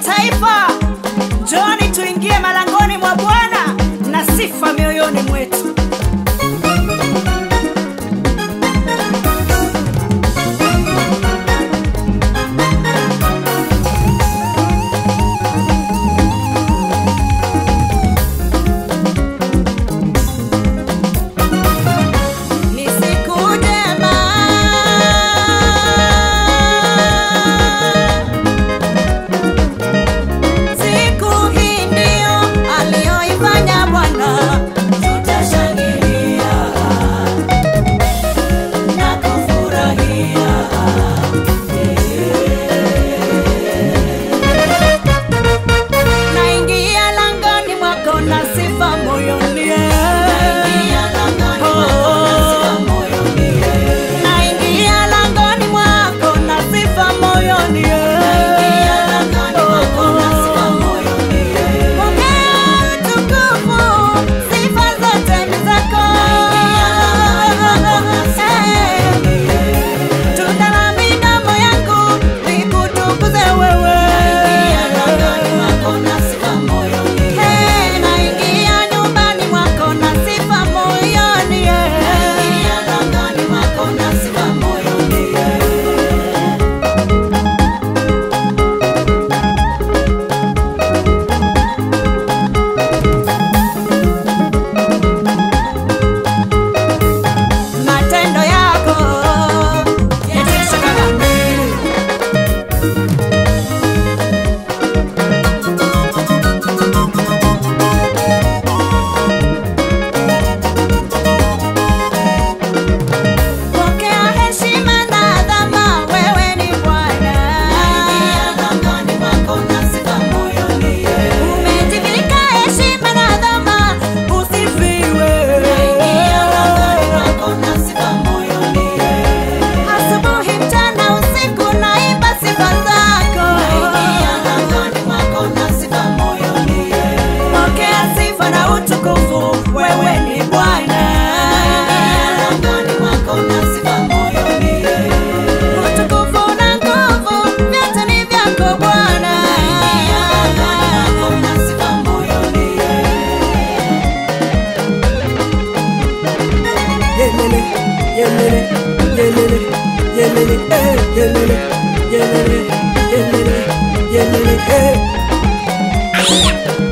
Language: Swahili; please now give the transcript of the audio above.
mataifa, njoni tuingie malangoni mwa Bwana na sifa mioyoni mwetu. Ni siku njema. Siku hii ndio aliyoifanya Bwana, tutashangilia na kufurahia. Naingia langoni mwako na sifa moyoni. Naingia langoni mwako na sifa moyoni. Pokea utukufu, sifa zote ni zako. Tunda la midomo yangu likutukuze wewe. Hey, naingia nyumbani mwako na sifa moyoni. Matendo yako yatisha kama nini. Pokea heshima na adhama, wewe ni Bwana. Umetimilika heshima na adhama, usifiwe. Asubuhi, mchana, usiku naimba sifa zako. Pokea sifa na utukufu, wewe ni Bwana. Utukufu na nguvu, vyote ni vyako Bwana. Yelele, yelele, yelele, yelele, eh, yelele, yelele, yelele, yelele, eh.